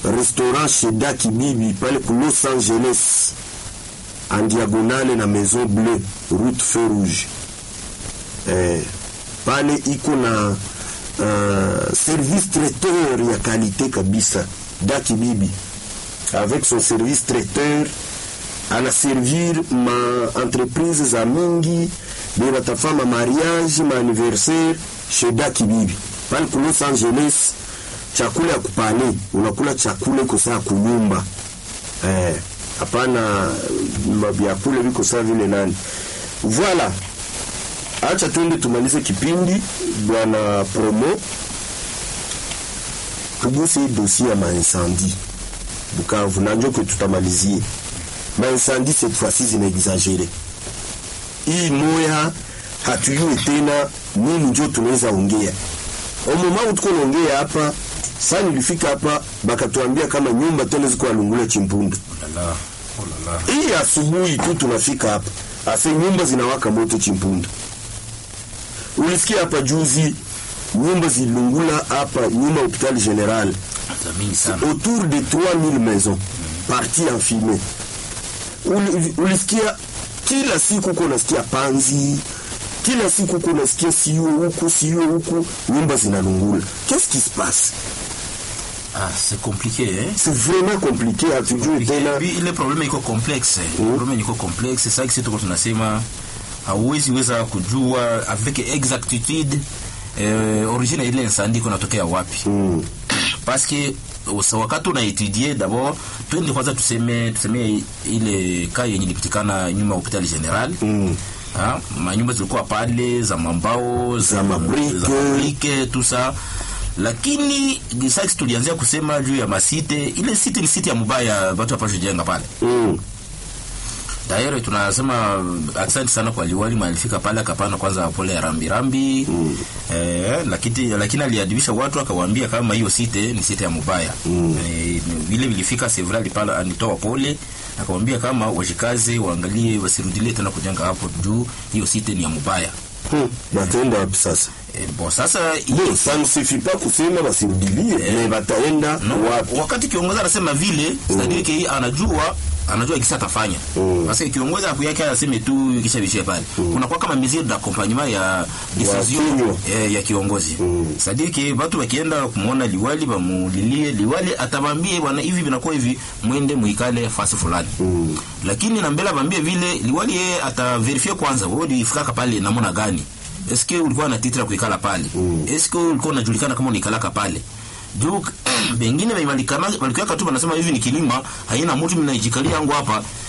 restaurant Sheda Kibibi pale ku Los Angeles en diagonale na Maison Bleue route Feu Rouge eh, pale iko na uh, service traiteur ya kalite kabisa Daki Bibi avec son service traiteur anaservir ma entreprise za mingi be batafama mariage ma anniversaire chez Daki Bibi pale ku Los Angeles chakula ya kupale unakula chakula iko saa kunyumba eh, hapana mavyakula viko saa vile nani voilà acha twende tumalize kipindi bwana promo tuguse hii dosie ya maincendie Bukavu na njo kwe tutamalizie maincendie cette fois-ci zinaexagere hii moya hatujue tena nini njo tunaweza ongea omoma tuko naongea hapa saa nilifika hapa bakatuambia kama nyumba tena ziko alungula chimpunda Ulala, ulala. hii asubuhi tu tunafika hapa ase nyumba zinawaka moto chimpunda ulisikia hapa juzi nyumba zilungula hapa nyuma hopital general Za mingi sana. autour de 3000 maisons parti en fumée Uli- ulisikia kila siku uko unasikia panzi kila siku uko unasikia sio huku sio huku nyumba zinalungula qu'est-ce qui se passe Ah, c'est compliqué eh? c'est vraiment compliqué hatujui tena Puis, ile probleme iko complexe mm. probleme iko complexe sasa kisi tuko tunasema hauwezi weza kujua avec exactitude eh, origine ya ile incendie iko natokea wapi Mm. parce que usa- wakati unaetudie d'abord twende kwanza tuseme tuseme ile ka yenye ilipitikana nyuma ya hospitali general Mm. Ha, manyumba zilikuwa pale za mambao Za mabrike. za mabrike tout ça lakini sasa tulianzia kusema juu ya masite ile site ni site ya mubaya watu hapashe jenga pale Mm. tayari tunasema asante sana kwa liwali malifika pale akapana kwanza pole ya rambirambi mm. eh, lakini, lakini aliadibisha watu akawaambia kama hiyo site ni site ya mubaya mm. eh, vile vilifika sevra alipala anitoa pole akamwambia kama washikaze waangalie wasirudilie tena kujenga hapo juu hiyo site ni ya mubaya Hmm. bataenda wapi sasa eh, bon sasa Bon, ça ne suffit pas kusema basirudilie mais bataenda no, wapi wakati kiongozi anasema vile mm. ki anajua anajua kisa atafanya Mm. parce que kiongozi hapo yake aseme tu kisha bishia pale kuna kwa kama mesure d'accompagnement ya decision kinywa. eh, ya kiongozi Mm. sadiki watu wakienda kumuona liwali bamulilie liwali atabambie bwana hivi vinakuwa hivi mwende muikale fasi fulani Mm. lakini na mbele abambie vile liwali yeye ataverifie kwanza wewe ulifikaka pale namna gani eske ulikuwa na titra kuikala pale Mm. eske ulikuwa unajulikana kama unikalaka pale juu bengine walikuwa tu wanasema hivi ni kilima haina mtu mnaijikalia yangu hapa